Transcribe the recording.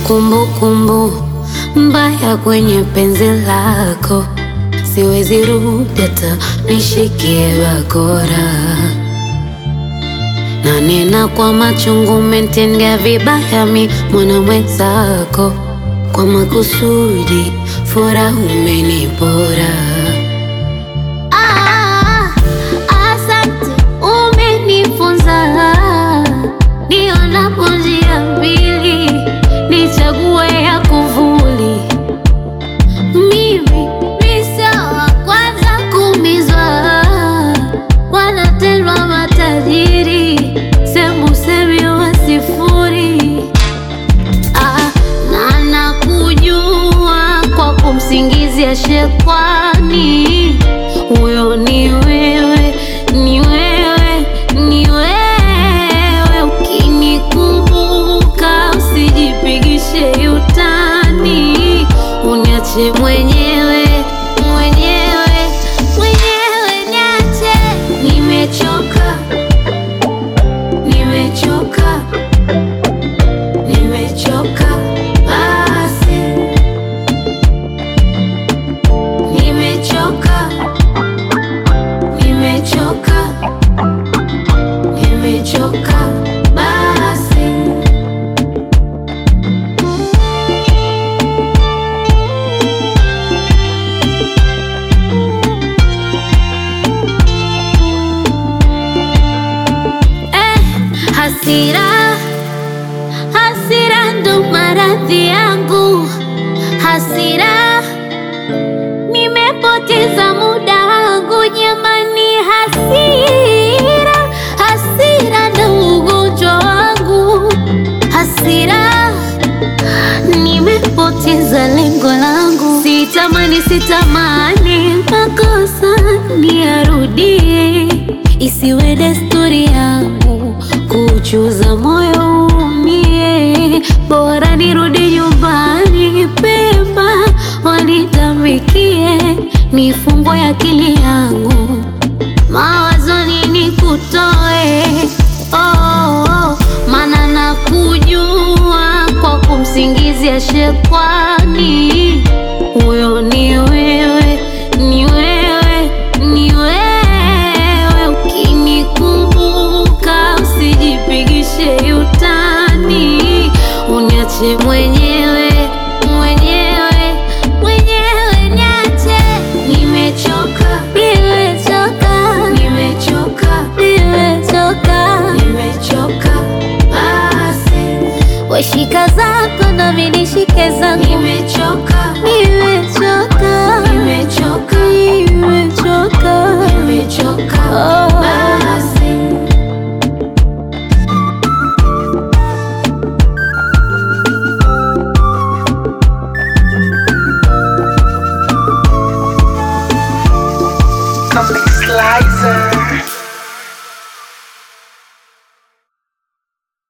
kumbukumbu mbaya kwenye penzi lako, siwezi rudi hata nishikie bakora, na nena kwa machungu, umetendea vibaya mi mwana mwenzako, kwa makusudi furaha umenipora. Ah, asante, umenifunza nionapo njia mbili nichague ya kuvuli. Mimi ni sawa kwanza kumizwa, wanatendwa matajiri, semu semi wa sifuri. Ah, na nakujua kwa kumsingizia shekwani, huyo ni wewe, ni wewe, ni wewe. Ukinikumbuka usijipigishe utani, uniache mwenyewe, mwenyewe, mwenyewe, niache. Nimechoka, nimechoka Nimechoka basi, nimechoka, nimechoka, nimechoka basi. Eh, hasira Hasira ndo maradhi yangu, hasira nimepoteza muda wangu jamani, hasira hasira ndo ugonjwa wangu, hasira nimepoteza lengo langu, sitamani sitamani makosa niyarudie, isiwe desturi yangu kuchuza moyo umie, bora nirudi nyumbani pema wanitamikie, nifungwe akili yangu mawazoni nikutoe, oh, oh, oh, maana nakujua kwa kumsingizia shekwani, huyo ni wewe, ni wewe, ni wewe. Ukinikumbuka usijipigishe utani, uniache mwenyewe, mwenyewe, mwenyewe, niache. Nimechoka, nimechoka, nimechoka, nimechoka, nimechoka basi. Weshika zako na mimi nishike zangu, nimechoka, nimechoka, nimechoka, nimechoka, nimechoka oh.